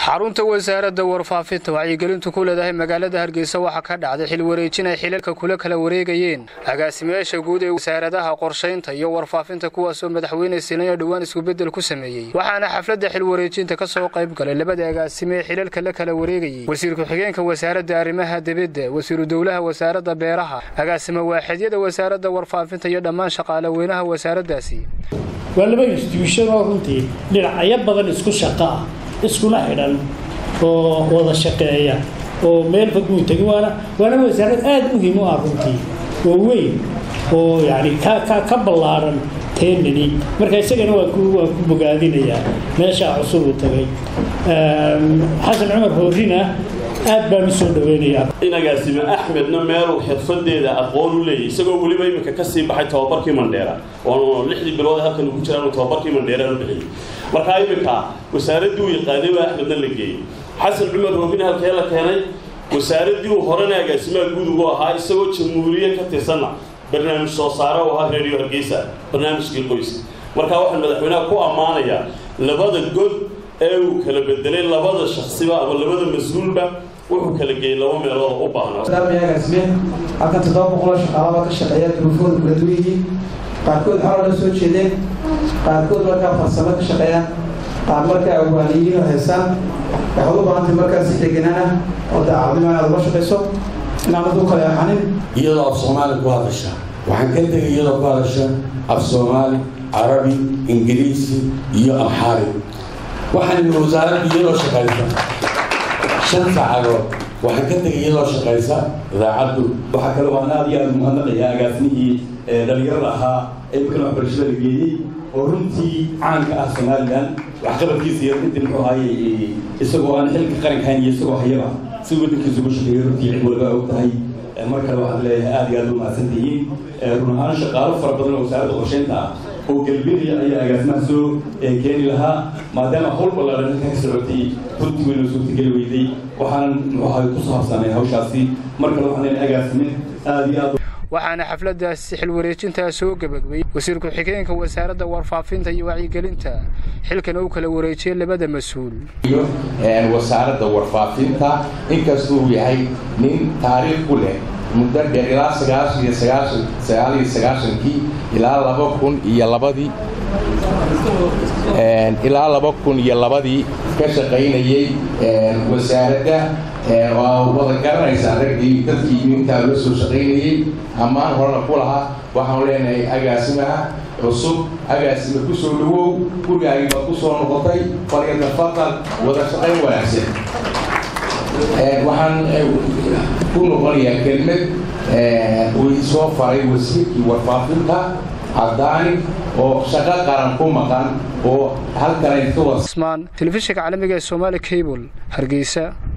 xarunta wasaaradda warfaafinta wacyigelintu ku leedahay magaalada hargeysa waxaa ka dhacday xil wareejin ay xilalka kula kala wareegayeen agaasimayaasha guud ee wasaaradaha qorshaynta iyo warfaafinta kuwaasoo madaxweyne siinayo dhowaan iskubeddel ku sameeyey waxaana xafladda xil wareejinta ka soo qayb galay labada agaasime ee xilalka la kala wareegayey wasiir ku-xigeenka wasaaradda arrimaha dibadda wasiiru dowlaha wasaaradda beeraha agaasime waaxidyada wasaaradda warfaafinta iyo dhammaan shaqaale weynaha wasaaraddaasi waa laba instituushon oo runtii dhinacyo badan isku shaqo ah iskuna xidhan oo wada shaqeeya oo meel fog muu tegin waana waana wasaarad aada muhiim u ah runtii oo weyn oo yani ka ka ka ballaaran teenani marka isagana waa ku waan ku bogaadinayaa meeshaa cusub uu tagay xasan cumar hoorina aad baan u soo dhaweynayaa in agaasime axmedna meeluu xirfadeeda aqoon u leeyahy isagoo weliba iminka kasii baxay tababarkii mandheera oonu lixdii bilood halkan ugu jiraan tababarkii mandheera u bixiyey markaa iminka wasaaraddii uu yaqaanay baa axmedna la geeyey xasan cumar hoogin halkee la keenay wasaaraddii uu horena agaasimaha guud ugu ahaa isagoo jamhuuriye ka tirsanna barnaamij soo saare u ahaa reeriyo hargeysa barnaamijkii qoyska markaa waxaan madaxweynaha ku ammaanayaa labada god ee uu kala bedelay labada shaksiba ama labada mas-uulba wuxuu kala geeyey laba meelood u baahnaaagaasime halkan toddoba boqoloo shaqaalaba ka shaqeeya duruufooda kala duwan yihiin qaarkood xaloo la soo jeedeen qaarkood markaa farsamo ka shaqeeyaan qaar markaa awaaniyiin haysaan waxaad u baahantay markaa si deganaan ah oo daacadnimo aad uga shaqayso inaanad u kale axanin iyadoo af soomaali ku hadasha waxaan ka tegay iyadoo ku hadasha af soomaali carabi ingiriisi iyo amxaari waxaan yidhi wasaaradda iyadoo shaqaysa shan saacadood waxaan ka tegay iyadoo shaqaysa idaacaddu waxaa kale waan aad iyo aad umahadnaqayaa agaasimihii dhalinyarada ahaa ee markan waxbarashada la geeyey oo runtii caanka ah somalilan waxqabadkiisa iyo intii muxuu ahaayey isagoo aan xilka qaranka hayn iyo isagoo hayaba si waddankiisa ugu shaqeeyay runtii cid walba og tahay mar kale waxaan leeyahay aad iyo aad u mahadsantihiin run ahaan shaqaalo fara badan oo wasaaradda qorsheynta ah oo galbinaya ayaa agaasimaha soo keeni lahaa maadaama hawl ballaaran halkan ka socotay runtii weyna suurtageli weyday waxaanan muxuu ahay ku saabsanay hawshaasi mar kale waxaan leeyahay agaasime aad iyo aad waxaana xafladdaasi xil wareejintaa soo gabagbayey wasiir ku-xigeenka wasaaradda warfaafinta iyo wacyigelinta xilkana uu kala wareejiyey labada mas-uul iyo wasaaradda warfaafinta inkastuu yahay nin taariikh ku leh muddo dheer ilaa sagaashan iyo sagaashan sagaal iyo sagaashankii ilaa laba kun iyo labadii ilaa laba kun iyo labadii ka shaqaynayey wasaaradda waa wada garanaysaa raggii dadkii intaa la soo shaqaynayey ammaan horena ku lahaa waxaanu leenahay agaasimaha cusub agaasima ku soo dhawow gurigaagii baad ku soo noqotay falyatafadal wada shaqayn wanaagsan waxaan ku noqonayaa kelmad uu soo faray wasiirkii warfaafinta caddaani oo shaqo qaran ku maqan oo halkan usmaan telefishinka caalamiga ee somaali cable hargeysa